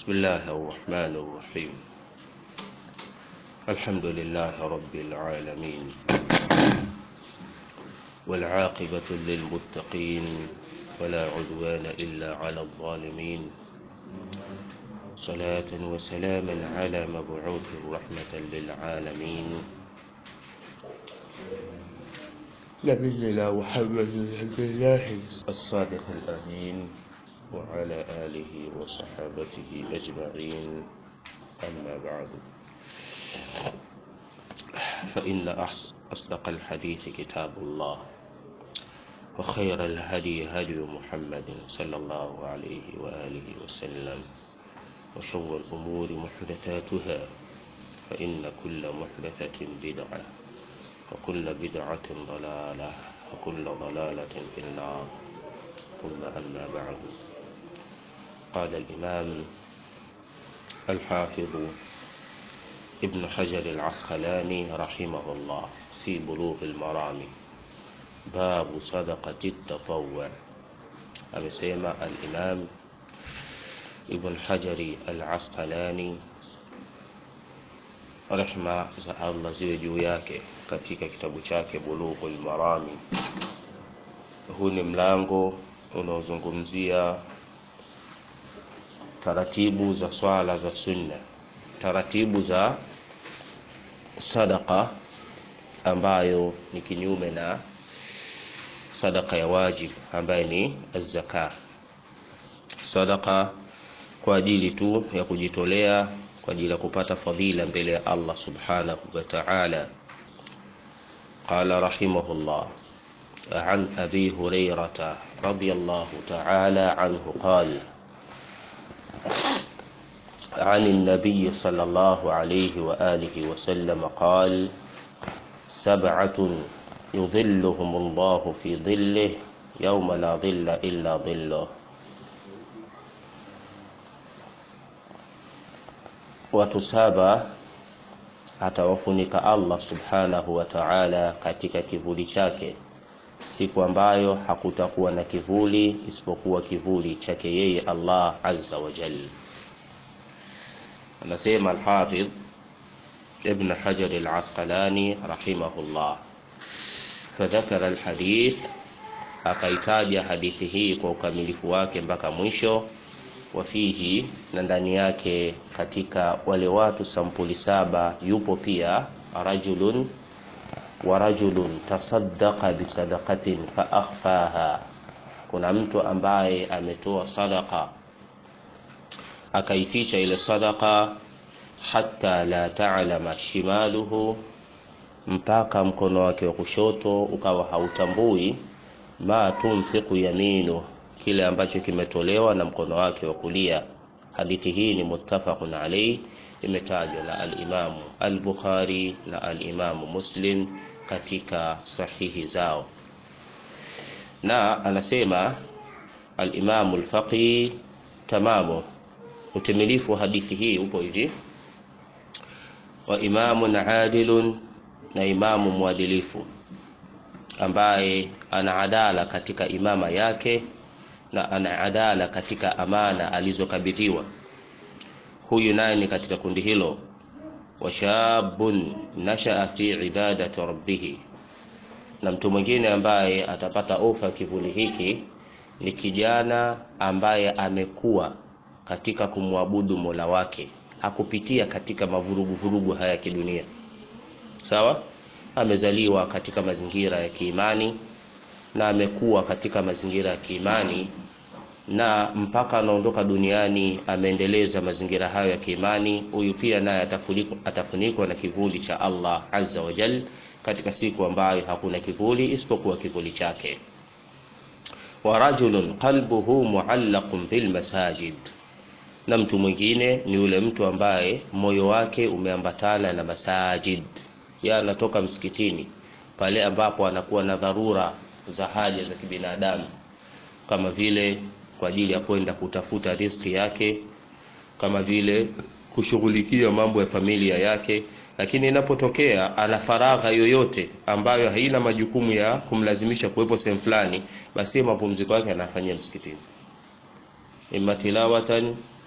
بسم الله الرحمن الرحيم الحمد لله رب العالمين والعاقبة للمتقين ولا عدوان إلا على الظالمين صلاة وسلاما على مبعوث رحمة للعالمين نبينا محمد عبد الله الصادق الأمين وعلى آله وصحابته أجمعين أما بعد فإن أصدق الحديث كتاب الله وخير الهدي هدي محمد صلى الله عليه وآله وسلم وشر الأمور محدثاتها فإن كل محدثة بدعة وكل بدعة ضلالة وكل ضلالة في النار ثم أما بعد قال الإمام الحافظ ابن حجر العسقلاني رحمه الله في بلوغ المرام باب صدقة التطوع amesema al-Imam Ibn Hajari al-Asqalani rehma za Allah ziwe juu yake katika kitabu chake Bulughul Marami. Huu ni mlango unaozungumzia taratibu za swala za sunna, taratibu za sadaka ambayo ni kinyume na sadaka ya wajib ambaye ni zaka. Sadaka kwa ajili tu ya kujitolea kwa ajili ya kupata fadhila mbele ya Allah subhanahu wa ta'ala. قال رحمه الله عن أبي هريرة رضي الله تعالى عنه قال عن النبي صلى الله عليه وآله وسلم قال سبعة يظلهم الله في ظله يوم لا ظل إلا ظله watu saba atawafunika Allah subhanahu wa ta'ala katika kivuli chake siku ambayo hakutakuwa na kivuli isipokuwa kivuli chake yeye Allah azza wa jalla anasema al-Hafidh Ibn Hajar al-Asqalani rahimahullah fadhakara al-hadith akaitaja hadithi hii kwa ukamilifu wake mpaka mwisho wafihi na ndani yake katika wale watu sampuli saba yupo pia rajulun wa rajulun tasaddaqa bisadaqatin fa akhfaha kuna mtu ambaye ametoa sadaqa akaificha ile sadaqa hatta la ta'lama shimaluhu mpaka mkono wake wa kushoto ukawa hautambui ma tunfiqu yaminu kile ambacho kimetolewa na mkono wake wa kulia hadithi hii ni muttafaqun alayhi imetajwa na al-Imam al-Bukhari na al-Imam Muslim katika sahihi zao na anasema al-Imam al-Faqih tamamu utimilifu wa hadithi hii upo hivi wa imamun adilun na imamu mwadilifu ambaye ana adala katika imama yake na ana adala katika amana alizokabidhiwa huyu naye ni katika kundi hilo washabun nashaa fi ibadati rabbih na mtu mwingine ambaye atapata ofa kivuli hiki ni kijana ambaye amekuwa katika kumwabudu Mola wake hakupitia katika mavurugu vurugu haya kidunia sawa amezaliwa katika mazingira ya kiimani na amekuwa katika mazingira ya kiimani na mpaka anaondoka duniani ameendeleza mazingira hayo ya kiimani huyu pia naye atafunikwa na kivuli cha Allah azza wa jal katika siku ambayo hakuna kivuli isipokuwa kivuli chake wa rajulun qalbuhu muallaqun bil masajid na mtu mwingine ni yule mtu ambaye moyo wake umeambatana na masajid ya anatoka msikitini pale ambapo anakuwa na dharura za haja za kibinadamu kama vile kwa ajili ya kwenda kutafuta riziki yake kama vile kushughulikia mambo ya familia yake lakini inapotokea ana faragha yoyote ambayo haina majukumu ya kumlazimisha kuwepo sehemu fulani basi mapumziko yake anafanyia msikitini imma tilawatan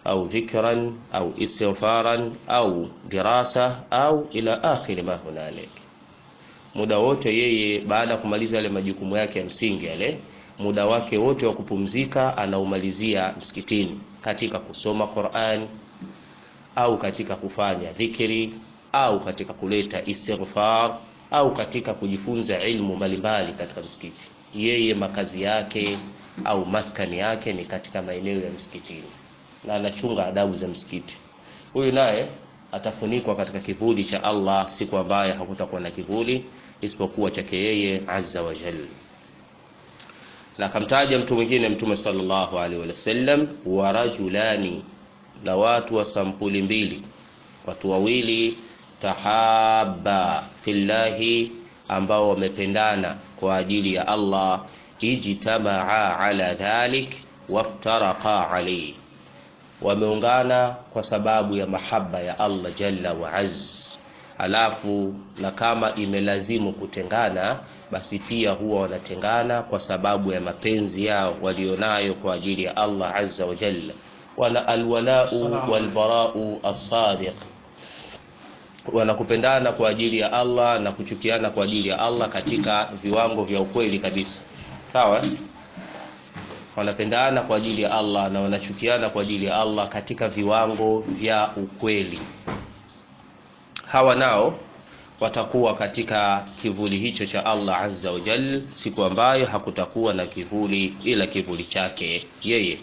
au dhikran au istighfaran au dirasa au ila akhiri ma hunalik muda wote yeye baada ya kumaliza yale majukumu yake ya msingi yale muda wake wote wa kupumzika anaumalizia msikitini katika kusoma Qur'an au katika kufanya dhikri au katika kuleta istighfar au katika kujifunza ilmu mbalimbali katika msikiti yeye makazi yake au maskani yake ni katika maeneo ya msikitini na anachunga adabu za msikiti huyu naye atafunikwa katika kivuli cha Allah siku ambaye hakutakuwa na kivuli isipokuwa chake yeye azza wa jalla na akamtaja mtu mwingine mtume sallallahu alaihi wasallam wa rajulani na watu wa sampuli mbili watu wawili tahaba fillahi ambao wamependana kwa ajili ya Allah ijtamaa ala dhalik waftaraqa alayhi wameungana kwa sababu ya mahaba ya Allah jalla wa azz alafu na kama imelazimu kutengana basi pia huwa wanatengana kwa sababu ya mapenzi yao walionayo kwa ajili ya Allah azza wa jalla wana alwalau walbarau as-sadiq wanakupendana kwa ajili ya Allah na kuchukiana kwa ajili ya Allah katika viwango vya ukweli kabisa sawa wanapendana kwa ajili ya Allah na wanachukiana kwa ajili ya Allah katika viwango vya ukweli hawa nao watakuwa katika kivuli hicho cha Allah azza wa jal siku ambayo hakutakuwa na kivuli ila kivuli chake yeye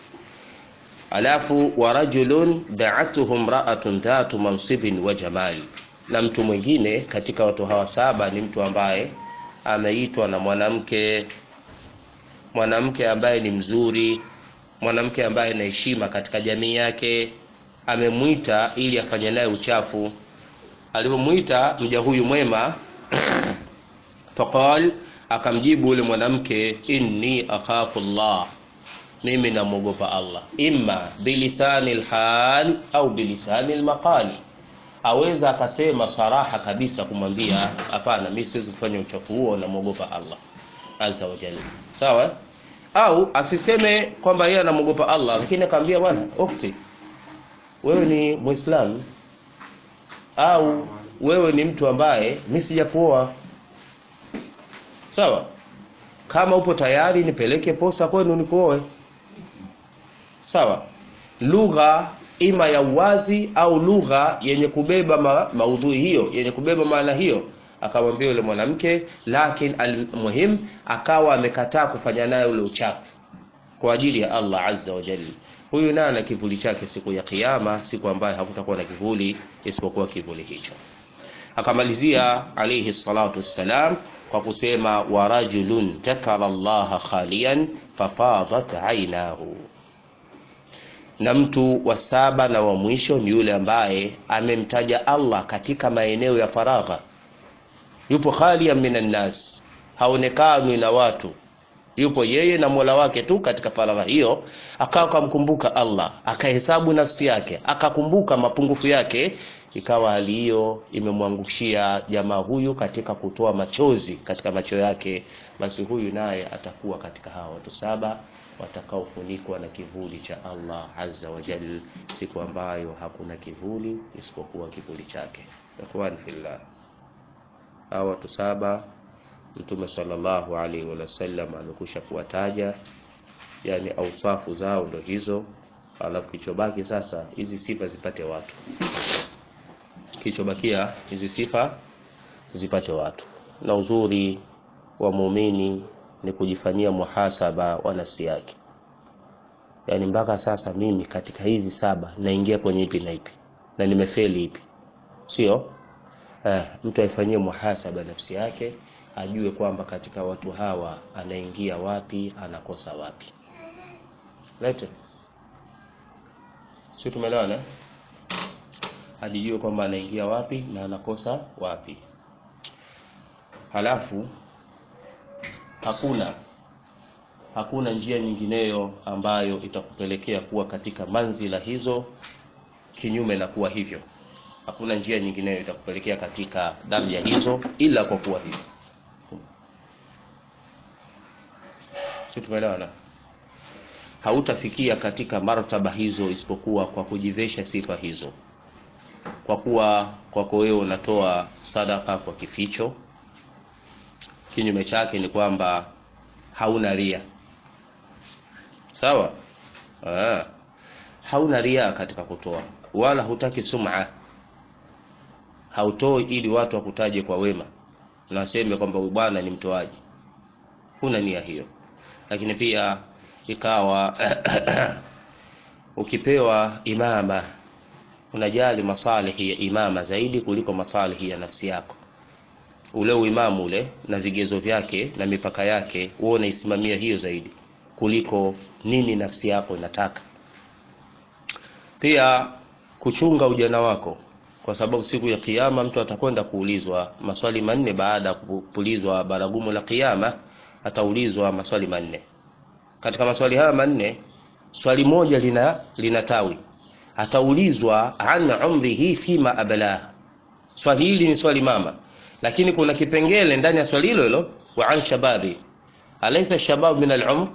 alafu wa rajulun da'atuhu imra'atun dhatu mansibin wa jamal na mtu mwingine katika watu hawa saba ni mtu ambaye ameitwa na mwanamke mwanamke ambaye ni mzuri mwanamke ambaye ana heshima katika jamii yake amemwita ili afanye naye uchafu alipomwita mja huyu mwema faqal akamjibu yule mwanamke inni akhafu Allah mimi namwogopa Allah imma bilisani lhal au bilisani lmaqali aweza akasema saraha kabisa kumwambia hapana mi siwezi kufanya uchafu huo namwogopa Allah azza wa jalla sawa au asiseme kwamba yeye anamwogopa Allah lakini akamwambia bwana ukti wewe ni muislamu au wewe ni mtu ambaye mi sijakuoa sawa kama upo tayari nipeleke posa kwenu nikuoe sawa lugha ima ya uwazi au lugha yenye kubeba ma, maudhui hiyo yenye kubeba maana hiyo akamwambia yule mwanamke lakini almuhim akawa amekataa kufanya naye ule uchafu kwa ajili ya Allah azza wa jalla huyu naye ana kivuli chake siku ya kiyama siku ambayo hakutakuwa na kivuli isipokuwa kivuli hicho akamalizia alayhi salatu wassalam kwa kusema wa rajulun takara Allah khalian fafadat ainahu na mtu wa saba na wa mwisho ni yule ambaye amemtaja Allah katika maeneo ya faragha yupo khalian minan nas haonekani na watu yupo yeye na Mola wake tu katika faragha hiyo akawa akamkumbuka Allah akahesabu nafsi yake akakumbuka mapungufu yake ikawa hali hiyo imemwangushia jamaa huyu katika kutoa machozi katika macho yake basi huyu naye atakuwa katika hawa watu saba watakaofunikwa na kivuli cha Allah azza wa jal siku ambayo hakuna kivuli isipokuwa kivuli chake ikhwan fillah hawa watu saba mtume sallallahu alaihi wasallam amekusha kuwataja yani ausafu zao ndo hizo alafu kichobaki sasa hizi sifa zipate watu kichobakia hizi sifa zipate watu na uzuri wa muumini ni kujifanyia muhasaba wa nafsi yake yaani mpaka sasa mimi katika hizi saba naingia kwenye ipi na ipi na nimefeli ipi sio eh, mtu aifanyie muhasaba nafsi yake ajue kwamba katika watu hawa anaingia wapi anakosa wapi lete sio tumeelewana ajijue kwamba anaingia wapi na anakosa wapi halafu hakuna hakuna njia nyingineyo ambayo itakupelekea kuwa katika manzila hizo kinyume na kuwa hivyo hakuna njia nyingineyo itakupelekea katika daraja hizo ila kwa kuwa hivyo si tumeelewana hautafikia katika martaba hizo isipokuwa kwa kujivesha sifa hizo kwa kuwa kwako wewe unatoa sadaka kwa kificho kinyume chake ni kwamba hauna ria sawa Aa, hauna ria katika kutoa wala hutaki sum'a hautoi ili watu wakutaje kwa wema na waseme kwamba huyu bwana ni mtoaji huna nia hiyo lakini pia ikawa ukipewa imama unajali masalihi ya imama zaidi kuliko masalihi ya nafsi yako ule uimamu ule na vigezo vyake na mipaka yake wewe unaisimamia hiyo zaidi kuliko nini nafsi yako inataka pia kuchunga ujana wako kwa sababu siku ya kiyama mtu atakwenda kuulizwa maswali manne baada ya kupulizwa baragumu la kiyama ataulizwa maswali manne katika maswali haya manne swali moja lina lina tawi ataulizwa an umrihi fima ablah swali hili ni swali mama lakini kuna kipengele ndani ya swali hilo hilo wa an shababi alaysa shabab min al-umr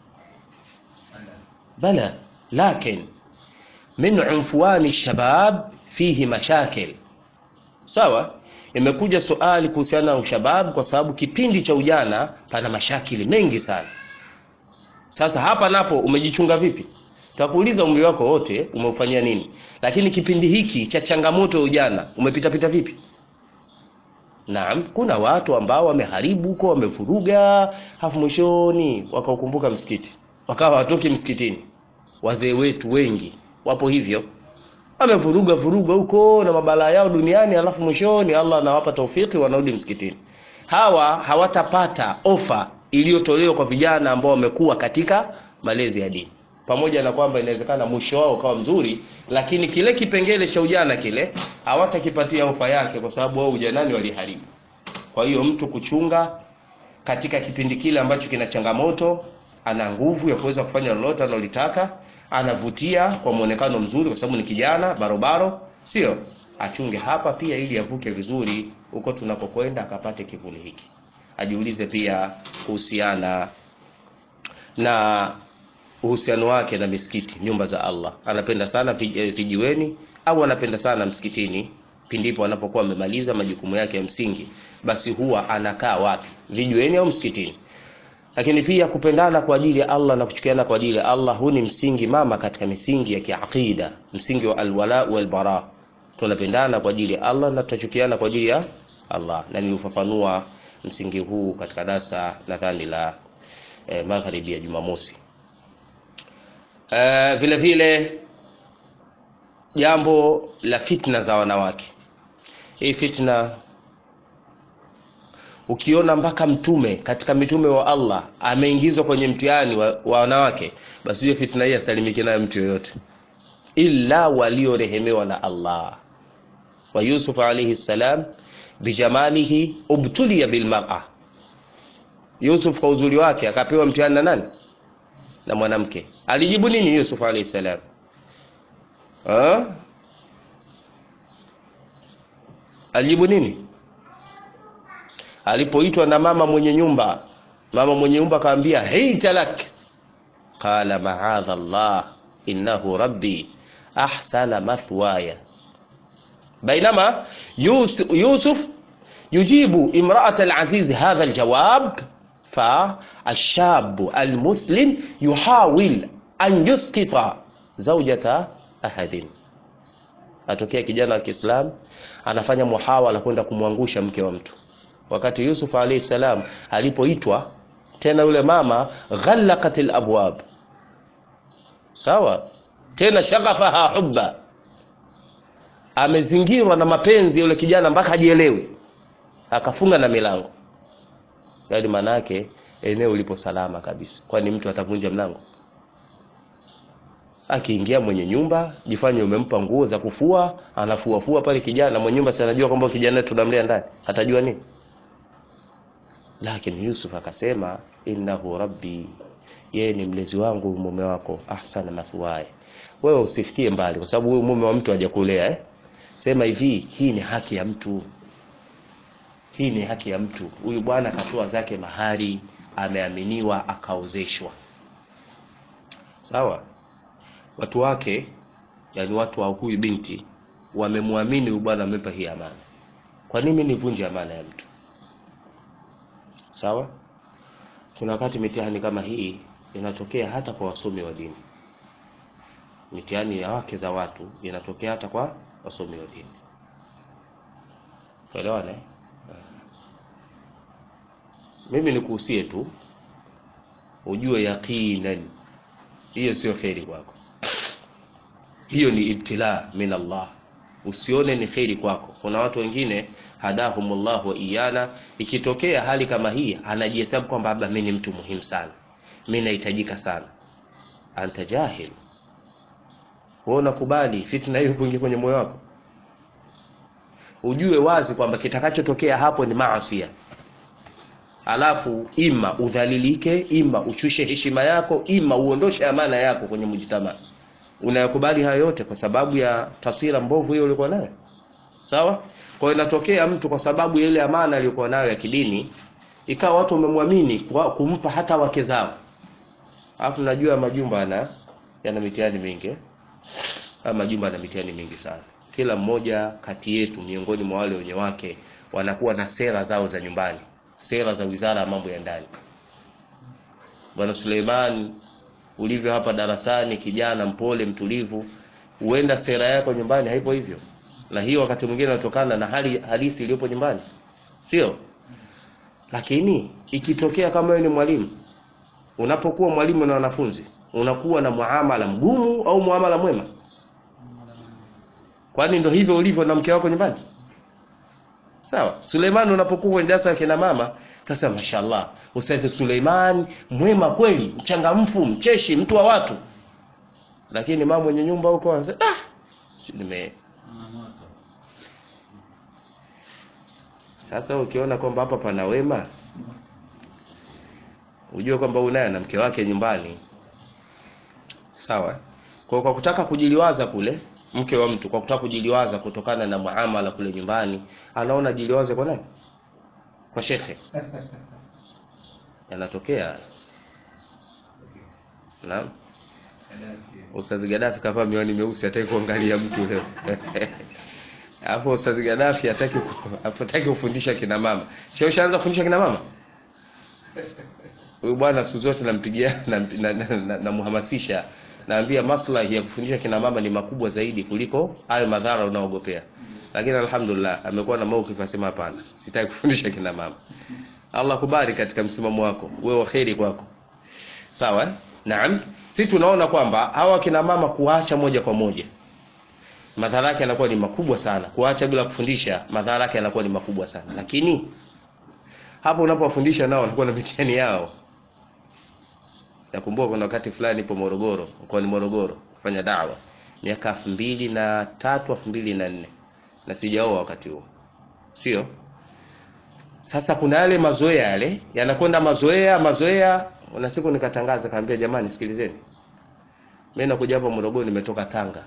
bala lakin min unfuani shabab fihi mashakil sawa imekuja suali kuhusiana na ushabab kwa sababu kipindi cha ujana pana mashakili mengi sana sasa hapa napo umejichunga vipi takuuliza umri wako wote umeufanyia nini lakini kipindi hiki cha changamoto ya ujana umepita pita vipi naam kuna watu ambao wameharibu huko wamefuruga hafu mwishoni wakaukumbuka msikiti wakawa watoki msikitini wazee wetu wengi wapo hivyo wamevuruga vuruga huko na mabalaa yao duniani alafu mwishoni Allah anawapa taufiki wanarudi msikitini hawa hawatapata ofa iliyotolewa kwa vijana ambao wamekuwa katika malezi ya dini pamoja na kwamba inawezekana mwisho wao ukawa mzuri lakini kile kipengele cha ujana kile hawatakipatia ofa yake kwa sababu wao ujanani waliharibu kwa hiyo mtu kuchunga katika kipindi kile ambacho kina changamoto ana nguvu ya kuweza kufanya lolote analolitaka anavutia kwa muonekano mzuri kwa sababu ni kijana barobaro sio achunge hapa pia ili avuke vizuri huko tunakokwenda akapate kivuli hiki ajiulize pia kuhusiana na uhusiano wake na misikiti nyumba za Allah anapenda sana vijiweni au anapenda sana msikitini pindipo anapokuwa amemaliza majukumu yake ya msingi basi huwa anakaa wapi vijiweni au msikitini lakini pia kupendana kwa ajili ya Allah na kuchukiana kwa ajili ya Allah huu ni msingi mama katika misingi ya kiaqida msingi wa alwala wal bara tunapendana kwa ajili ya Allah na tutachukiana kwa ajili ya Allah na niliufafanua msingi huu katika darasa nadhani la eh, magharibi ya Jumamosi eh, vile vile jambo la fitna za wanawake hii fitna ukiona mpaka mtume katika mitume wa Allah ameingizwa kwenye mtihani wa, wa wanawake basi hiyo fitna hii asalimiki nayo mtu yoyote illa waliorehemewa na Allah wa Yusuf alayhi salam bijamalihi ubtuliya bilmar'a Yusuf kwa uzuri wake akapewa mtihani na nani na mwanamke alijibu nini Yusuf alayhi salam ha? alijibu nini alipoitwa na mama mwenye nyumba mama mwenye nyumba akamwambia haita lak qala ma'adha Allah innahu rabbi ahsana mathwaya بينما يوسف يجيب امرأة العزيز هذا الجواب فالشاب المسلم يحاول أن يسقط زوجة أحد atokea kijana wa Kiislamu anafanya muhawala kwenda kumwangusha mke wa mtu wakati Yusuf alayhi salam alipoitwa tena yule mama ghallaqatil abwab sawa tena shaghafaha hubba amezingirwa na mapenzi yule kijana mpaka hajielewi akafunga na milango yaani manake eneo lipo salama kabisa kwani mtu atavunja mlango akiingia mwenye nyumba jifanye umempa nguo za kufua anafua fua pale kijana mwenye nyumba si anajua kwamba kijana tunamlea ndani atajua nini lakini Yusuf akasema innahu rabbi yeye ni mlezi wangu mume wako ahsana mathwaya wewe usifikie mbali kwa sababu huyu mume wa mtu hajakulea eh sema hivi hii ni haki ya mtu hii ni haki ya mtu huyu bwana akatoa zake mahari ameaminiwa akaozeshwa sawa watu wake yani watu wa huyu binti wamemwamini huyu bwana amempa hii amana kwa nini mimi nivunje amana ya mtu sawa kuna wakati mitihani kama hii inatokea hata kwa wasomi wa dini mitihani ya wake za watu inatokea hata kwa wasomi wa dini tuelewane eh? mimi nikuhusie tu ujue yaqinan hiyo sio kheri kwako hiyo ni ibtila min Allah usione ni kheri kwako kuna watu wengine hadahumullah wa iyana ikitokea hali kama hii anajihesabu kwamba labda mimi ni mtu muhimu sana mimi nahitajika sana anta jahil wewe unakubali fitna hiyo kuingia kwenye moyo wako ujue wazi kwamba kitakachotokea hapo ni maasi alafu ima udhalilike ima ushushe heshima yako ima uondoshe amana yako kwenye mujtama unayakubali haya yote kwa sababu ya taswira mbovu hiyo ulikuwa nayo sawa kwa hiyo inatokea mtu kwa sababu ya ile amana aliyokuwa nayo ya kidini ikawa watu wamemwamini kumpa hata wake zao alafu najua majumba yana yana mitihani mingi eh? Haya majumba yana mitihani mingi sana kila mmoja kati yetu miongoni mwa wale wenye wake wanakuwa na sera zao za nyumbani sera za wizara ya mambo ya ndani bwana Suleiman ulivyo hapa darasani kijana mpole mtulivu huenda sera yako nyumbani haipo hivyo na hiyo wakati mwingine inatokana na hali halisi iliyopo nyumbani sio lakini ikitokea kama wewe ni mwalimu unapokuwa mwalimu na wanafunzi unakuwa na muamala mgumu au muamala mwema kwani ndo hivyo ulivyo na mke wako nyumbani sawa Suleiman unapokuwa kwenye darasa la kina mama kasema mashallah Ustadh Suleiman mwema kweli mchangamfu mcheshi mtu wa watu lakini mama mwenye nyumba huko anasema ah nime sasa ukiona kwamba hapa pana wema ujue kwamba unaye na mke wake nyumbani sawa kwa kwa kutaka kujiliwaza kule mke wa mtu kwa kutaka kujiliwaza kutokana na muamala kule nyumbani anaona jiliwaze kwa nani kwa shekhe yanatokea naam Ustazi Gaddafi kavaa miwani meusi hataki kuangalia mtu leo Alafu Ustazi Gaddafi hataki hataki kufundisha kina mama. Sio ushaanza kufundisha kina mama? Huyu bwana siku zote nampigia na, na, na, na, na muhamasisha naambia maslahi ya kufundisha kina mama ni makubwa zaidi kuliko hayo madhara unaogopea. Lakini alhamdulillah amekuwa na maukifu asema hapana, sitaki kufundisha kina mama. Allah kubali katika msimamo wako, wewe waheri kwako. Sawa? Eh? Naam. Si tunaona kwamba hawa kina mama kuacha moja kwa moja madhara yake yanakuwa ni makubwa sana. Kuacha bila kufundisha madhara yake yanakuwa ni makubwa sana. Lakini hapo unapowafundisha nao wanakuwa na mitihani yao. Nakumbuka kuna wakati fulani nipo Morogoro, kwa ni Morogoro kufanya dawa miaka elfu mbili na tatu elfu mbili na nne na sijaoa wakati huo, sio? Sasa kuna yale mazoea yale yanakwenda mazoea mazoea, na siku nikatangaza, kaambia jamani, sikilizeni, mimi nakuja hapa Morogoro, nimetoka Tanga,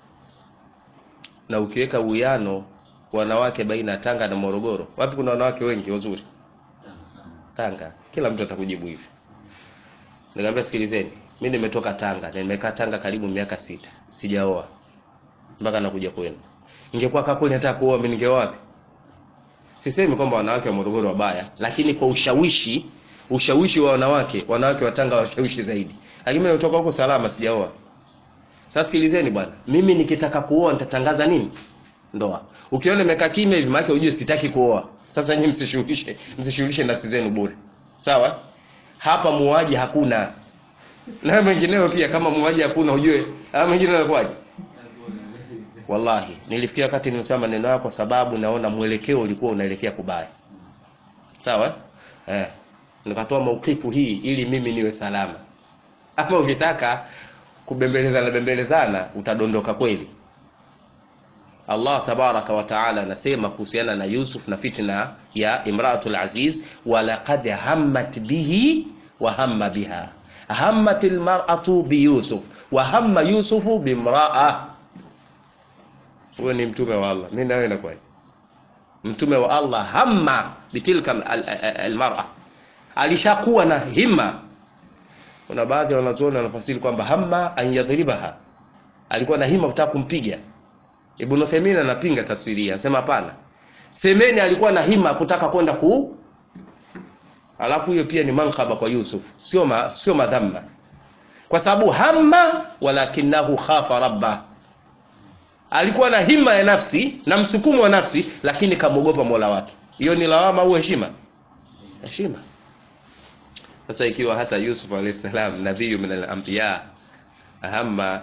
na ukiweka uwiano wanawake baina ya Tanga na Morogoro, wapi kuna wanawake wengi wazuri? Tanga. Kila mtu atakujibu hivi. Nikamwambia sikilizeni, mimi nimetoka Tanga na nimekaa Tanga karibu miaka sita, sijaoa mpaka nakuja kwenu. Ingekuwa kakuli nataka kuoa, mimi ningeoa wapi? Sisemi kwamba wanawake wa Morogoro wabaya, lakini kwa ushawishi, ushawishi wa wanawake, wanawake wa Tanga washawishi zaidi. Lakini mimi nimetoka huko salama, sijaoa. Sasa sikilizeni bwana, mimi nikitaka kuoa nitatangaza nini? Ndoa. Ukiona nimekaa kimya hivi, maana ujue sitaki kuoa. Sasa nyinyi msishughulishe, msishughulishe nafsi zenu bure. Sawa? Hapa muaji hakuna. Na mengineo pia kama muaji hakuna ujue, haya mengine yanakuwaje? Wallahi, nilifikia wakati nilisema maneno yako kwa sababu naona mwelekeo ulikuwa unaelekea kubaya. Sawa? Eh. Nikatoa maukifu hii ili mimi niwe salama. Ama ukitaka kubembelezana bembelezana utadondoka kweli. Allah tabaraka wa taala anasema kuhusiana na Yusuf na fitna ya Imratul Aziz, walaqad hammat bihi wa hamma biha hammat almar'atu bi Yusuf wa hamma Yusufu bimra'a. Huyo ni mtume wa Allah, mimi na wewe nakwaje? Mtume wa Allah hamma bitilka almar'a, alishakuwa na himma kuna baadhi ya wanazuoni wanafasiri kwamba hamma an yadhribaha alikuwa na hima kutaka kumpiga Ibn Uthaymeen anapinga tafsiri hii anasema hapana semeni alikuwa na hima kutaka kwenda ku alafu hiyo pia ni mankaba kwa Yusuf sio ma, sio madhamma kwa sababu hamma walakinahu khafa rabba alikuwa na hima ya nafsi na msukumo wa nafsi lakini kamwogopa Mola wake hiyo ni lawama au heshima heshima sasa ikiwa hata Yusuf alayhi salam nabii min al-anbiya hamma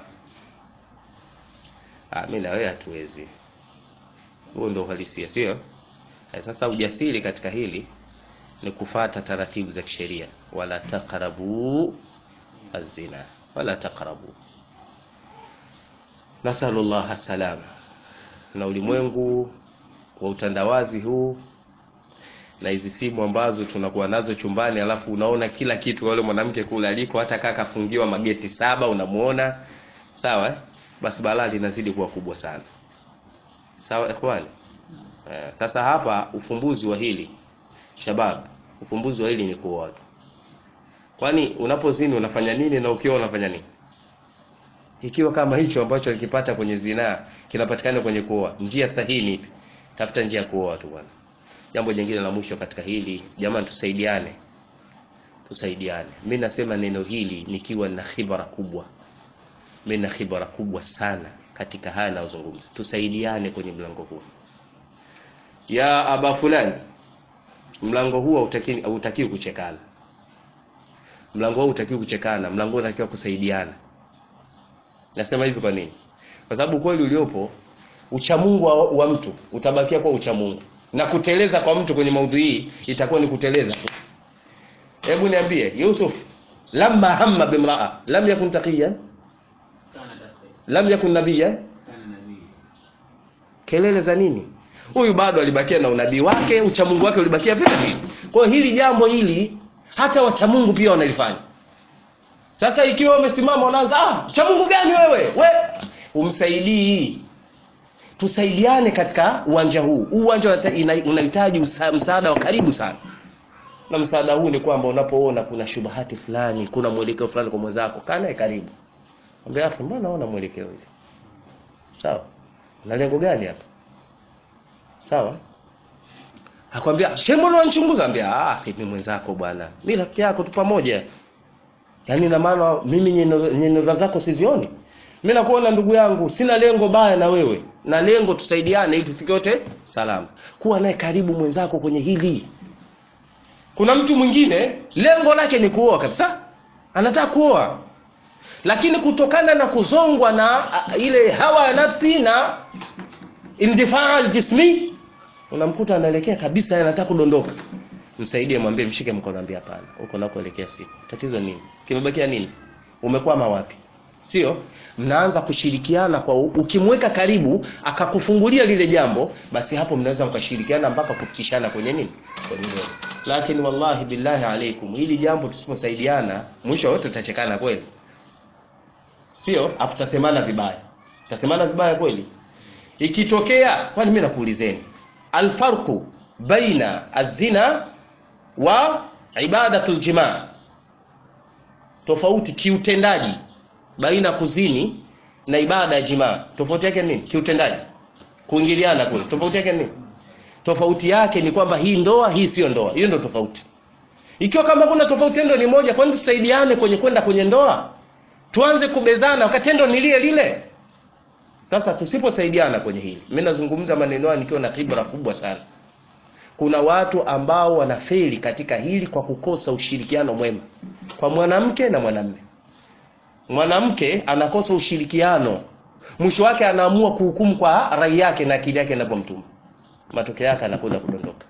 ah mimi na wewe hatuwezi huo ndio uhalisia sio sasa ujasiri katika hili ni kufata taratibu za kisheria wala taqrabu azina wala taqrabu nasallallahu salama na ulimwengu wa utandawazi huu na hizi simu ambazo tunakuwa nazo chumbani alafu unaona kila kitu wale mwanamke kule aliko hata kaka kafungiwa mageti saba unamuona sawa eh? basi balaa linazidi kuwa kubwa sana sawa ikhwani eh, sasa hapa ufumbuzi wa hili shabab ufumbuzi wa hili ni kuoa tu kwani unapozini unafanya nini na ukiwa unafanya nini ikiwa kama hicho ambacho alikipata kwenye zinaa kinapatikana kwenye kuoa njia sahihi ni tafuta njia ya kuoa tu bwana jambo jingine la mwisho katika hili jamani tusaidiane tusaidiane mimi nasema neno hili nikiwa na khibara kubwa mimi na khibara kubwa sana katika haya nazungumza tusaidiane kwenye mlango huu ya aba fulani mlango huu hautaki hautaki kuchekana mlango huu hautaki kuchekana mlango huu unatakiwa kusaidiana nasema hivi kwa nini kwa sababu kweli uliopo uchamungu wa, wa mtu utabakia kwa uchamungu na kuteleza kwa mtu kwenye maudhui hii itakuwa ni kuteleza hebu niambie Yusuf lamma hamma bimraa lam yakun taqiyan lam yakun nabiyan kelele za nini huyu bado alibakia na unabii wake uchamungu wake ulibakia vile vile kwa hiyo hili jambo hili hata wachamungu pia wanalifanya sasa ikiwa umesimama unaanza ah chamungu gani wewe we umsaidii tusaidiane katika uwanja huu huu uwanja unahitaji msaada wa karibu sana na msaada huu ni kwamba unapoona kuna shubahati fulani kuna mwelekeo fulani kwa mwenzako kaa naye karibu mwambie afi mbona naona mwelekeo hivi sawa na lengo gani hapa sawa akwambia shembo unanichunguza ambia ah mimi mwenzako bwana mimi rafiki yako tu pamoja yaani na maana mimi nyenera zako sizioni mimi nakuona ndugu yangu sina lengo baya na wewe na lengo tusaidiane ili tufike wote salama kuwa naye karibu mwenzako kwenye hili kuna mtu mwingine lengo lake ni kuoa kabisa anataka kuoa lakini kutokana na kuzongwa na uh, ile hawa ya nafsi na indifaa jismi unamkuta anaelekea kabisa anataka kudondoka msaidie mwambie mshike mkono ambie hapana huko nakoelekea si tatizo nini kimebakia nini umekwama wapi sio mnaanza kushirikiana kwa ukimweka karibu akakufungulia lile jambo basi hapo mnaweza mkashirikiana mpaka kufikishana kwenye nini kwenye nini lakini wallahi billahi alaikum hili jambo tusiposaidiana mwisho wote tutachekana kweli sio afu tutasemana vibaya tutasemana vibaya kweli ikitokea kwani mimi nakuulizeni alfarqu baina azina wa ibadatul jimaa tofauti kiutendaji baina kuzini na ibada ya jimaa tofauti yake nini kiutendaji kuingiliana kule tofauti yake nini tofauti yake ni kwamba hii ndoa hii sio ndoa hiyo ndio tofauti ikiwa kama kuna tofauti ndio ni moja kwani tusaidiane kwenye kwenda kwenye ndoa tuanze kubezana wakati tendo ni lile lile sasa tusiposaidiana kwenye hili mimi nazungumza maneno haya nikiwa na kibra kubwa sana kuna watu ambao wanafeli katika hili kwa kukosa ushirikiano mwema kwa mwanamke na mwanamume mwanamke anakosa ushirikiano mwisho wake anaamua kuhukumu kwa rai yake na akili yake inavyomtuma matokeo yake anakwenda kudondoka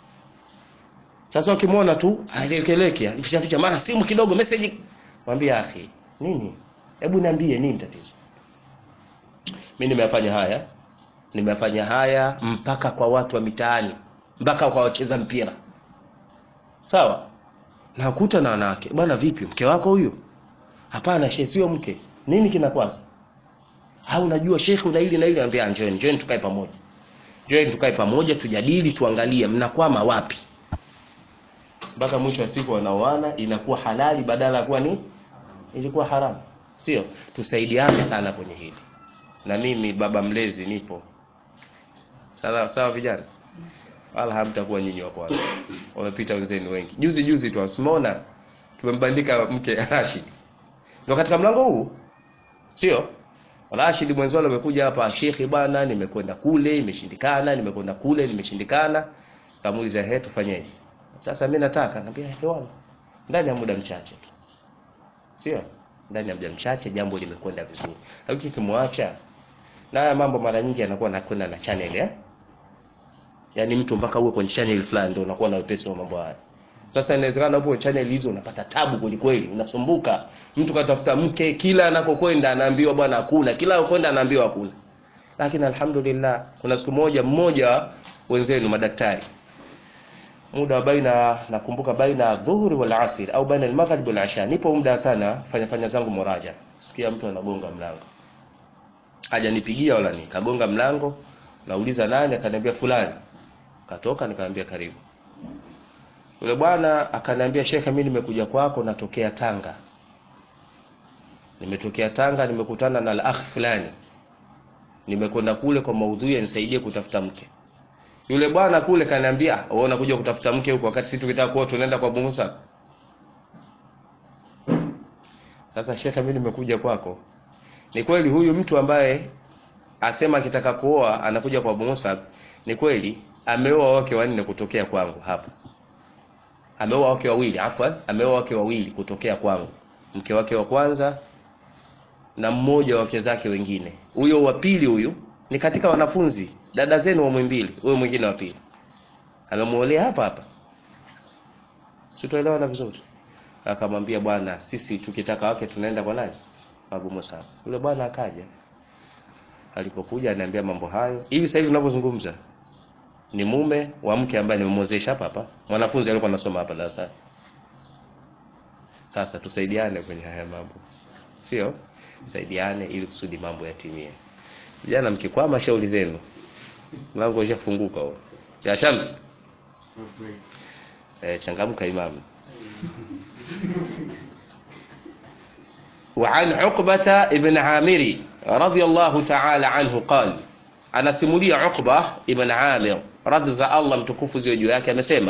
sasa ukimwona tu aelekeleke ficha ficha mara simu kidogo message mwambie akhi nini hebu niambie nini tatizo mimi nimeyafanya haya nimeyafanya haya mpaka kwa watu wa mitaani mpaka kwa wacheza mpira sawa nakuta na wanawake bwana vipi mke wako huyo hapana shehe sio mke nini kinakwaza au unajua shekhe una hili na hili anambia njoeni njoeni tukae pamoja njoeni tukae pamoja tujadili tuangalie mnakwama wapi mpaka mwisho wa siku wanaoana inakuwa halali badala ya kuwa ni ilikuwa haramu sio tusaidiane sana kwenye hili na mimi baba mlezi nipo sawa sawa vijana wala hamtakuwa nyinyi wa kwanza wamepita wenzenu wengi juzi juzi tu usimeona tumembandika mke Rashid ndio katika mlango huu sio Rashid mwenzao amekuja hapa shekhi bwana nimekwenda kule imeshindikana nimekwenda kule nimeshindikana kamuuliza he tufanyeje sasa mimi nataka naambia hewani ndani ya muda mchache tu sio ndani ya muda mchache jambo limekwenda vizuri lakini kimwacha na haya mambo mara nyingi yanakuwa nakwenda na channel eh yaani mtu mpaka uwe kwenye channel fulani ndio unakuwa na wepesi wa mambo haya sasa inawezekana upo channel hizo unapata tabu kweli kweli unasumbuka mtu katafuta mke kila anakokwenda anaambiwa bwana hakuna kila anakokwenda anaambiwa hakuna lakini alhamdulillah kuna siku moja mmoja wenzenu madaktari muda wa baina nakumbuka baina dhuhuri wal asr au baina al-maghrib wal isha nipo muda sana fanya fanya zangu muraja sikia mtu anagonga mlango hajanipigia wala ni kagonga mlango nauliza nani akaniambia fulani katoka nikamwambia karibu yule bwana akaniambia shekhe mimi nimekuja kwako natokea Tanga nimetokea Tanga nimekutana na al-akh fulani nimekwenda kule kwa maudhui yanisaidie kutafuta mke yule bwana kule kaniambia wewe unakuja kutafuta mke huko wakati sisi tukitaka kuoa tunaenda kwa Musa sasa shekhe mimi nimekuja kwako ni kweli huyu mtu ambaye asema akitaka kuoa anakuja kwa Musa ni kweli ameoa wake wanne kutokea kwangu hapa ameoa wake wawili afwan ameoa wake wawili kutokea kwangu mke wake wa kwanza na mmoja wa wake zake wengine huyo wa pili huyu ni katika wanafunzi dada zenu wa mwimbili huyo mwingine wa pili amemuolea hapa hapa sitoelewana vizuri akamwambia bwana sisi tukitaka wake tunaenda kwa nani Abu Musa yule bwana akaja alipokuja aniambia mambo hayo hivi sasa hivi tunavyozungumza ni mume wa mke ambaye nimemwozesha hapa hapa mwanafunzi alikuwa anasoma hapa darasani sasa tusaidiane kwenye haya mambo sio saidiane ili kusudi mambo yatimie vijana mkikwama shauri zenu mlango ushafunguka huo ya Shams eh changamka imamu وعن عقبة ابن عامر رضي الله تعالى عنه قال anasimulia Uqba ibn Amir radhi za Allah mtukufu ziwe juu yake amesema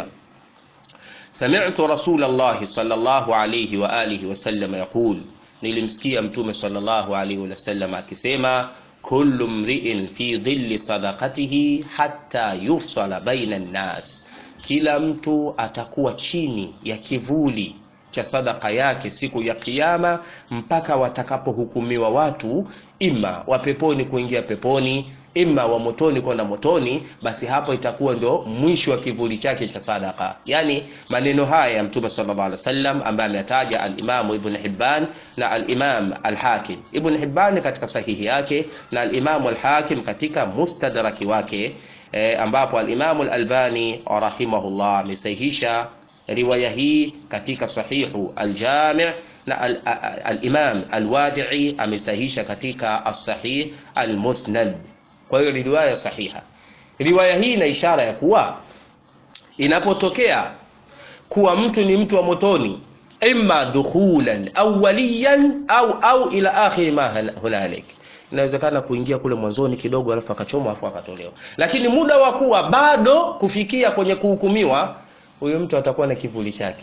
sami'tu Rasulullah sallallahu alayhi wa alihi wasallam yaqul nilimsikia mtume sallallahu alayhi wasallam akisema kullu mri'in fi dhilli sadaqatihi hatta yufsala baina an-nas kila mtu atakuwa chini ya kivuli cha sadaka yake siku ya kiyama mpaka watakapohukumiwa watu ima wa peponi kuingia peponi ima wa motoni kwenda motoni basi hapo itakuwa ndio mwisho wa kivuli chake cha sadaka yani maneno haya ya mtume sallallahu alaihi wasallam ambaye ametaja al-Imam Ibn Hibban na al-Imam al-Hakim Ibn Hibban katika sahihi yake na al-Imam al-Hakim katika mustadraki wake e, ambapo al-Imam al-Albani rahimahullah amesahihisha riwaya hii katika sahihu al-Jami' na al-Imam al-Wadi'i amesahihisha katika as-Sahih al-Musnad kwa hiyo ni riwaya sahiha riwaya hii ina ishara ya kuwa inapotokea kuwa mtu ni mtu wa motoni imma dukhulan awwaliyan au au ila akhir ma hunalik inawezekana kuingia kule mwanzoni kidogo alafu akachomwa alafu akatolewa lakini muda wa kuwa bado kufikia kwenye kuhukumiwa huyo mtu atakuwa na kivuli chake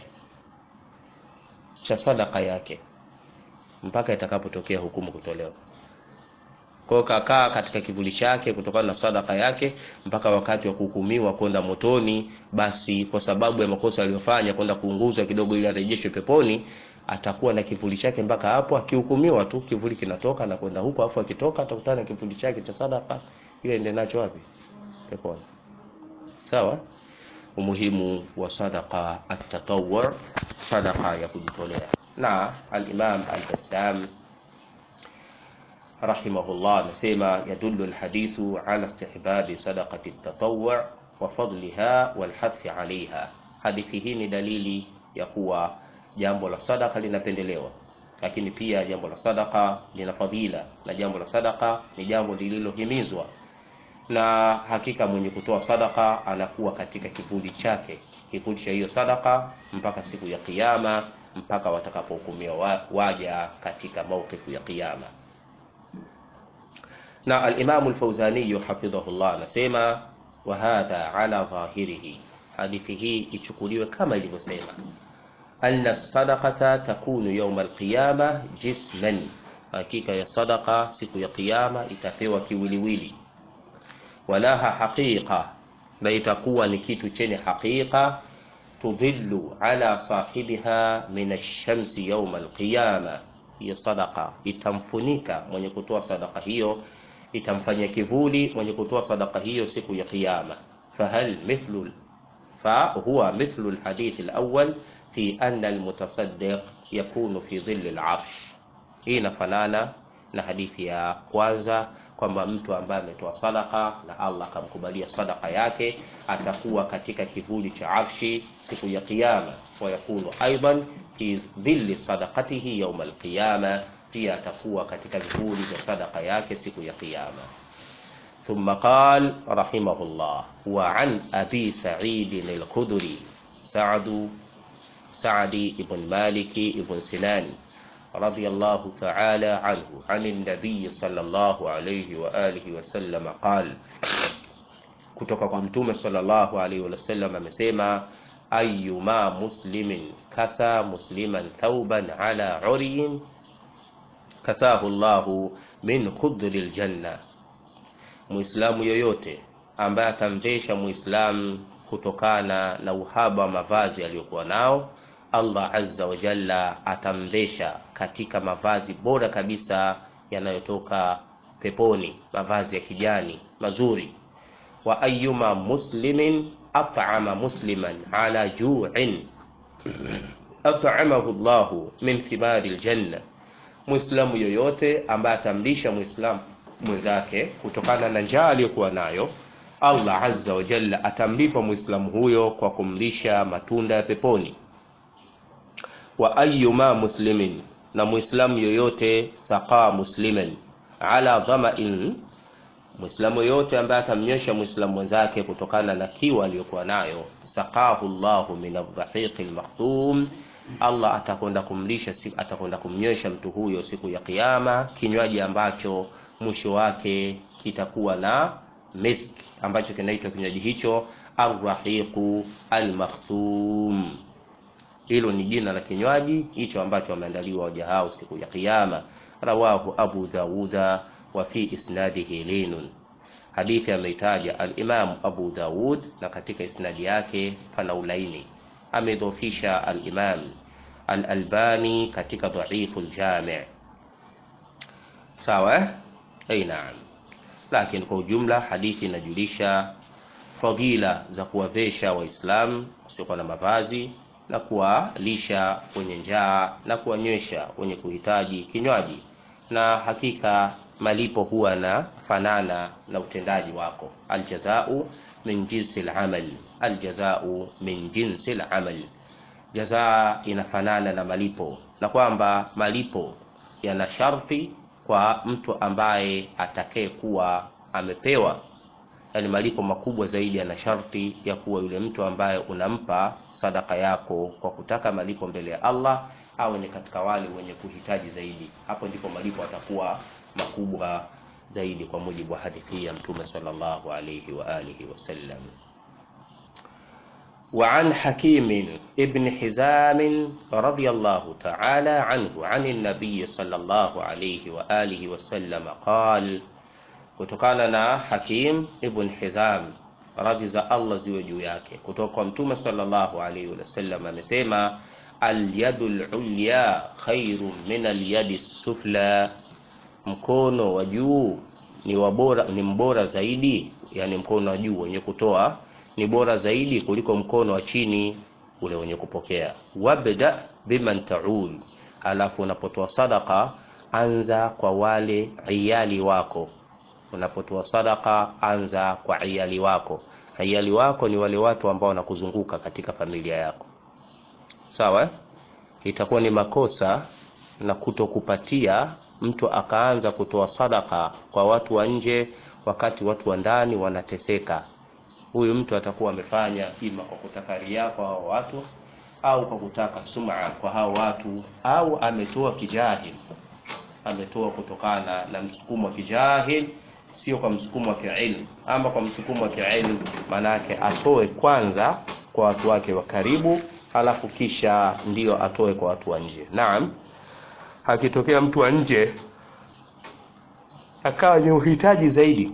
cha sadaka yake mpaka itakapotokea hukumu kutolewa kwa kakaa katika kivuli chake kutokana na sadaka yake mpaka wakati wa kuhukumiwa kwenda motoni basi kwa sababu ya makosa aliyofanya kwenda kuunguzwa kidogo ili arejeshwe peponi atakuwa na kivuli chake mpaka hapo akihukumiwa tu kivuli kinatoka na kwenda huko afu akitoka atakutana na kivuli chake cha sadaka ile ende nacho wapi peponi sawa umuhimu wa sadaqa at-tatawwu sadaqa ya kujitolea na al-Imam al-Bassam rahimahullah anasema yadullu alhadithu ala istihbabi sadaqati at-tatawwu' wa fadliha wal hathi 'alayha hadithi hii ni dalili ya kuwa jambo la sadaka linapendelewa lakini pia jambo la sadaka lina fadhila na jambo la sadaka ni jambo lililohimizwa na hakika mwenye kutoa sadaka anakuwa katika kivuli chake kivuli cha hiyo sadaka mpaka siku ya kiyama mpaka watakapohukumiwa wa, waja katika mawqifu ya kiyama na alimamu lfauzaniyu hafidhahullah anasema wa hadha ala dhahirihi hadithi hii ichukuliwe kama ilivyosema anna sadaqata takunu yauma alqiyama jisman hakika ya sadaqa siku ya kiyama itapewa kiwiliwili walaha haqiqa na itakuwa ni kitu chenye haqiqa tudhillu ala sahibiha min alshamsi yauma alqiyama hiyo sadaqa itamfunika mwenye kutoa sadaqa hiyo itamfanya kivuli mwenye kutoa sadaqa hiyo siku ya kiyama fahal mithlu فهو مثل الحديث الأول في أن المتصدق يكون في ظل العرش hii inafanana na hadithi ya kwanza kwamba mtu ambaye ametoa sadaka na Allah akamkubalia sadaka yake atakuwa katika kivuli cha arshi siku ya kiyama wa yakunu aidan fi dhilli sadaqatihi yawma alqiyama pia atakuwa katika vivuli vya sadaka yake siku ya kiyama ثم قال رحمه الله وعن أبي سعيد الخدري سعد سعد بن مالك بن سنان رضي الله تعالى عنه عن النبي صلى الله عليه وآله وسلم قال kutoka kwa mtume sallallahu alaihi wasallam amesema ayuma muslimin kasa musliman thauban ala uriyin kasahu llahu min khudri ljanna muislamu yoyote ambaye atamvesha muislamu kutokana na uhaba wa mavazi aliyokuwa nao allah azza wa jalla atamvesha katika mavazi bora kabisa yanayotoka peponi mavazi ya kijani mazuri wa ayuma muslimin at'ama musliman ala ju'in at'amahu llahu min thimari ljanna muislamu yoyote ambaye atamlisha muislamu mwenzake kutokana na njaa aliyokuwa nayo allah azza wa jalla atamlipa muislamu huyo kwa kumlisha matunda ya peponi wa ayuma muslimin na muislamu yoyote saqa musliman ala dhamain muislamu yoyote ambaye atamnyosha muislamu mwenzake kutokana na kiwa aliyokuwa nayo saqahu llahu min arrahiqi lmakhtum allah atakwenda kumlisha atakwenda kumnywesha mtu huyo siku ya kiyama kinywaji ambacho mwisho wake kitakuwa na misk ambacho kinaitwa kinywaji hicho arrahiqu almakhtum hilo ni jina la kinywaji hicho ambacho wameandaliwa waja hao siku ya kiyama rawahu abu dauda wa fi isnadihi linun hadithi ameitaja alimamu abu daud na katika isnadi yake pana ulaini amedhofisha alimam alalbani katika dhaifu ljami sawa ai naam lakini kwa ujumla hadithi inajulisha fadila za kuwavesha waislamu wasiokuwa na mavazi na kuwalisha wenye njaa na kuwanywesha wenye kuhitaji kinywaji na hakika malipo huwa na fanana na utendaji wako aljazau min jinsi lamal aljazau min jinsi lamal jazaa inafanana na malipo na kwamba malipo yana sharti kwa mtu ambaye atakaye kuwa amepewa yani malipo makubwa zaidi yana sharti ya kuwa yule mtu ambaye unampa sadaka yako kwa kutaka malipo mbele ya Allah awe ni katika wale wenye kuhitaji zaidi hapo ndipo malipo atakuwa makubwa zaidi kwa mujibu wa hadithi ya mtume sallallahu alayhi wa alihi wasallam وعن حكيم ابن حزام رضي الله تعالى عنه عن النبي صلى الله عليه وآله وسلم قال kutokana na Hakim ibn Hizam radhi za Allah ziwe juu yake kutoka kwa mtume sallallahu alaihi wasallam amesema alyadu lulya khairu min alyadi sufla mkono wa juu ni wabora, ni mbora zaidi yani mkono wa juu wenye kutoa ni bora zaidi kuliko mkono wa chini ule wenye kupokea wabda biman taul alafu unapotoa sadaka anza kwa wale iyali wako unapotoa sadaka anza kwa iyali wako iyali wako ni wale watu ambao wanakuzunguka katika familia yako sawa itakuwa ni makosa na kutokupatia mtu akaanza kutoa sadaka kwa watu wa nje wakati watu wa ndani wanateseka huyu mtu atakuwa amefanya ima kwa kutaka ria kwa hao watu au kwa kutaka sum'a kwa hao watu au ametoa kijahil ametoa kutokana na msukumo wa kijahil sio kwa msukumo wa kiilmu ama kwa msukumo wa kiilmu manake atoe kwanza kwa watu wake wa karibu halafu kisha ndiyo atoe kwa watu wa nje naam akitokea mtu wa nje akawa ni uhitaji zaidi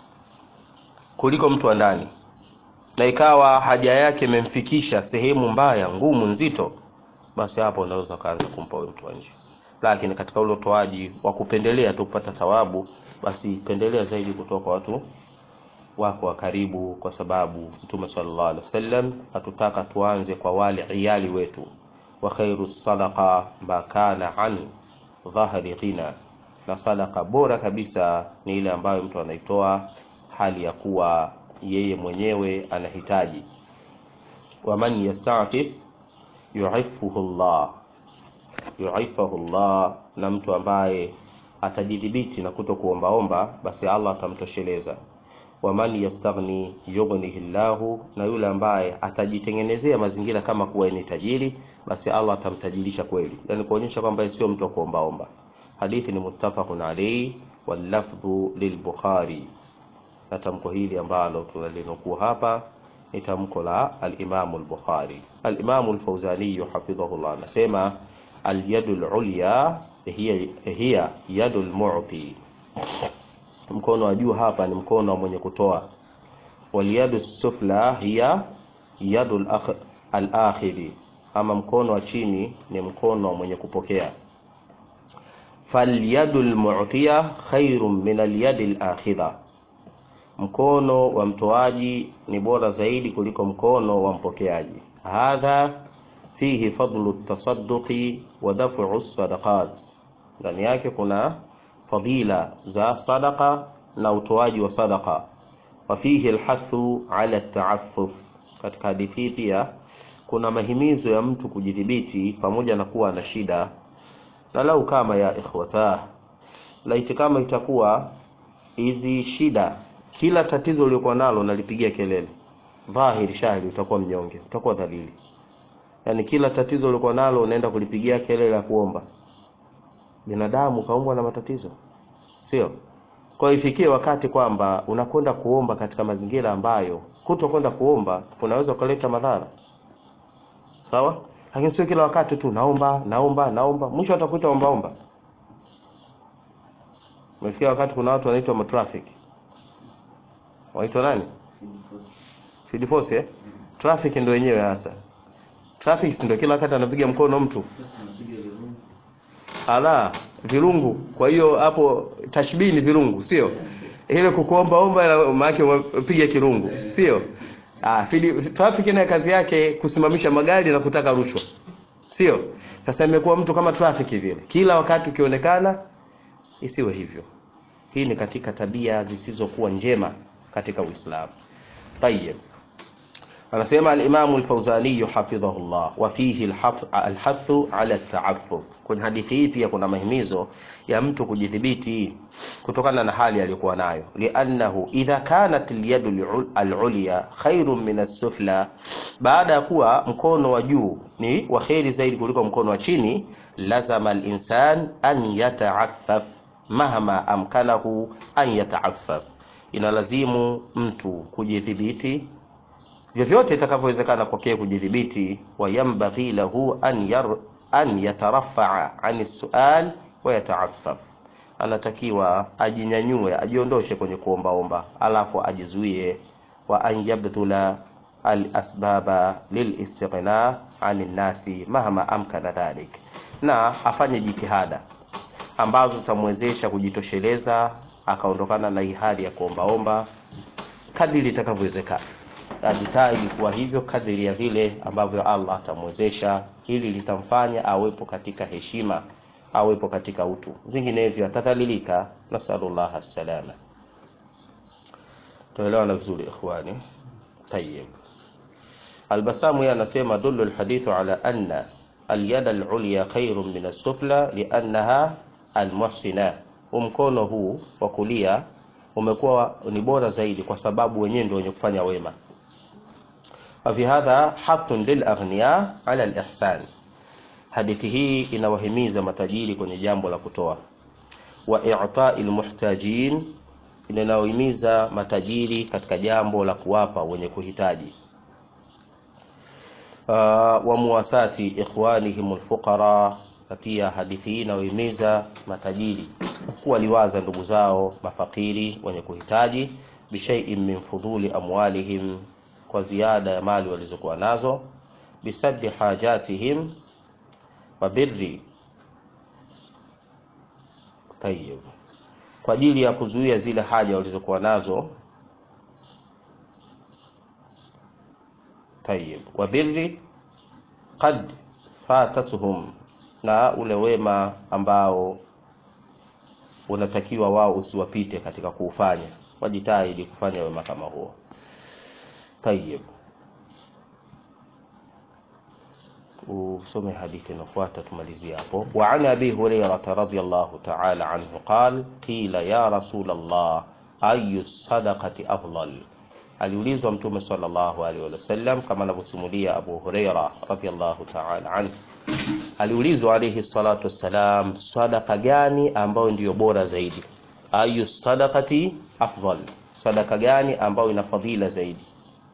kuliko mtu wa ndani na ikawa haja yake imemfikisha sehemu mbaya ngumu nzito basi hapo unaweza kaanza kumpa huyo mtu wa nje lakini katika ule utoaji wa kupendelea tu kupata thawabu basi pendelea zaidi kutoka kwa watu wako wa karibu kwa sababu mtume sallallahu alaihi wasallam hatutaka tuanze kwa wale iyali wetu wa khairu sadaqa ma kana an dhahri ghina na sadaka bora kabisa ni ile ambayo mtu anaitoa hali ya kuwa yeye mwenyewe anahitaji waman yastafif yuifuhu llah yuifahu llah na mtu ambaye atajidhibiti na kuto kuombaomba basi allah atamtosheleza waman yastaghni yughnihi llahu na yule ambaye atajitengenezea mazingira kama kuwa ni tajiri basi allah atamtajirisha kweli yani kuonyesha kwamba sio mtu wa kuombaomba hadithi ni muttafaqun alayhi wallafdhu lilbukhari na tamko hili ambalo tunalinukuu hapa ni tamko la alimamu lbukhari alimamu lfauzaniyu hafidhahullah anasema alyadu lulya hiya, hiya yadu lmuti mkono wa juu hapa ni mkono wa mwenye kutoa walyadu sufla hiya yadu alakhiri ama mkono wa chini ni mkono wa mwenye kupokea falyadu lmutia khairun min alyadi lakhidha mkono wa mtoaji ni bora zaidi kuliko mkono wa mpokeaji hadha fihi fadlu tasadduqi wa daf'u sadaqat ndani yake kuna fadila za sadaqa na utoaji wa sadaqa wa fihi alhathu ala ta'affuf katika hadithi pia kuna mahimizo ya mtu kujidhibiti pamoja na kuwa na shida na lau kama ya ikhwata laiti kama itakuwa hizi shida kila tatizo uliokuwa nalo nalipigia kelele dhahiri shahidi utakuwa mnyonge utakuwa dhalili yaani kila tatizo uliokuwa nalo unaenda kulipigia kelele ya kuomba binadamu kaumbwa na matatizo sio kwa ifikie wakati kwamba unakwenda kuomba katika mazingira ambayo kuto kwenda kuomba kunaweza kuleta madhara sawa lakini sio kila wakati tu naomba naomba naomba mwisho atakuita omba omba umefikia wakati kuna watu wanaitwa matraffic waitwa nani field force eh traffic ndio wenyewe hasa traffic ndio kila wakati anapiga mkono mtu ala virungu kwa hiyo hapo tashbihi ni virungu sio ile kukuomba omba maana umepiga kirungu sio ah traffic nayo kazi yake kusimamisha magari na kutaka rushwa sio sasa imekuwa mtu kama traffic vile kila wakati ukionekana isiwe hivyo hii ni katika tabia zisizokuwa njema katika Uislamu. Tayyib. Anasema al-Imam al-Fawzani hafidhahullah wa fihi al-hathu ala at-ta'affuf. Kwenye hadithi hii pia kuna mahimizo ya mtu kujidhibiti kutokana na hali aliyokuwa nayo. Li'annahu idha kanat al-yadu al-ulya khairun min as-sufla, baada ya kuwa mkono wa juu ni wa kheri zaidi kuliko mkono wa chini, lazama al-insan an yata'affaf mahma amkanahu an yata'affaf inalazimu mtu kujidhibiti vyovyote itakavyowezekana kwake kujidhibiti wayambaghi lahu an, yar, an yatarafaa ani sual wa yataaffaf anatakiwa ajinyanyue ajiondoshe kwenye kuombaomba alafu ajizuie wa an yabdhula alasbaba lilistighna ani nnasi mahma amkana dhalik na afanye jitihada ambazo zitamwezesha kujitosheleza akaondokana na hii hali ya kuombaomba kadiri itakavyowezekana ajitahidi kuwa hivyo kadiri ya vile ambavyo Allah atamwezesha hili litamfanya awepo katika heshima awepo katika utu vinginevyo atadhalilika nasallallahu salama tuelewana vizuri ikhwani tayyib albasamu yeye anasema dullu alhadithu ala anna alyada alulya khairun min as-sufla li'annaha almuhsina mkono huu wa kulia umekuwa ni bora zaidi kwa sababu wenyewe ndio wenye kufanya wema وفي هذا حث للأغنياء على الإحسان hadithi hii inawahimiza matajiri kwenye jambo la kutoa wa i'ta'i almuhtajin inayohimiza matajiri katika jambo la kuwapa wenye kuhitaji uh, wa muwasati ikhwanihim alfuqara na pia hadithi hii inayohimiza matajiri kuwaliwaza ndugu zao mafakiri wenye kuhitaji bishai'in min fuduli amwalihim kwa ziada ya mali walizokuwa nazo bisaddi hajatihim wa birri tayyib kwa ajili ya kuzuia zile haja walizokuwa nazo tayyib wa birri qad fatatuhum na ule wema ambao unatakiwa wao usiwapite katika kuufanya wajitahidi kufanya wema kama huo tayyib usome hadithi inafuata tumalizie hapo wa an abi hurairah radhiyallahu ta'ala anhu qala qila ya rasul allah ayu sadaqati afdal aliulizwa mtume sallallahu alaihi wasallam kama anavyosimulia abu hurairah radhiyallahu ta'ala anhu aliulizwa alayhi salatu wassalam sadaqa gani ambayo ndiyo bora zaidi ayu sadaqati afdal sadaqa gani ambayo ina fadhila zaidi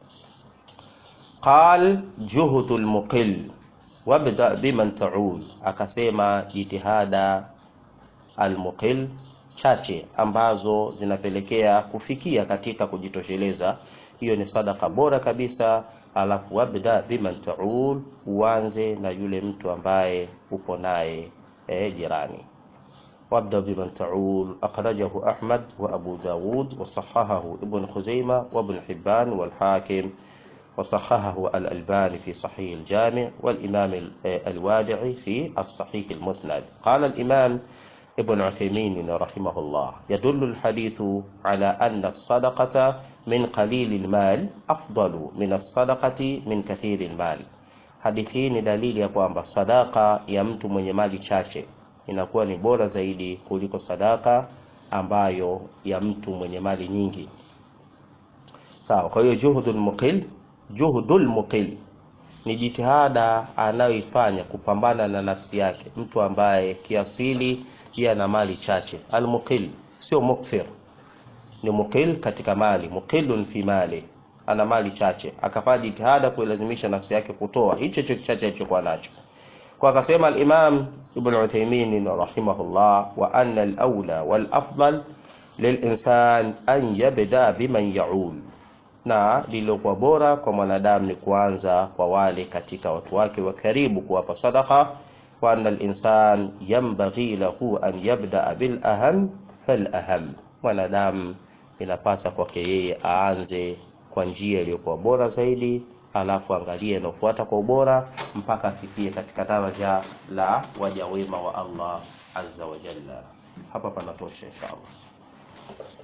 qal juhdul muqil wabda biman ta'ul akasema jitihada almuqil chache ambazo zinapelekea kufikia katika kujitosheleza hiyo ni sadaka bora kabisa alafu wabda biman ta'ul uanze na yule mtu ambaye upo naye eh, jirani وابدأ بمن تعول أخرجه أحمد وأبو داود وصححه ابن خزيمة وابن حبان والحاكم وصححه الألباني في صحيح الجامع والإمام الوادعي في الصحيح المسند قال الإمام ابن عثيمين رحمه الله يدل الحديث على أن الصدقة من قليل المال أفضل من الصدقة من كثير المال hadithi hii ni dalili ya kwamba sadaka ya mtu mwenye mali chache inakuwa ni bora zaidi kuliko sadaka ambayo ya mtu mwenye mali nyingi sawa kwa hiyo juhudul muqil juhudul muqil ni jitihada anayoifanya kupambana na nafsi yake mtu ambaye kiasili yeye ana mali chache almuqil sio mukthir ni muqil katika mali muqilun fi mali ana mali chache akafanya jitihada kuilazimisha nafsi yake kutoa hicho hicho chache alichokuwa nacho kwa akasema al-Imam Ibn Uthaymeen rahimahullah wa anna al-awla wal afdal lil-insan an yabda biman ya'ul na lililokuwa bora kwa mwanadamu ni kuanza kwa wale katika watu wake wa karibu kuwapa sadaka wa anna al-insan yanbaghi lahu an yabda bil aham fal aham mwanadamu inapasa kwake yeye aanze kwa njia iliyokuwa bora zaidi alafu angalie inaofuata kwa ubora mpaka afikie katika daraja la waja wema wa Allah azza wa jalla hapa panatosha inshallah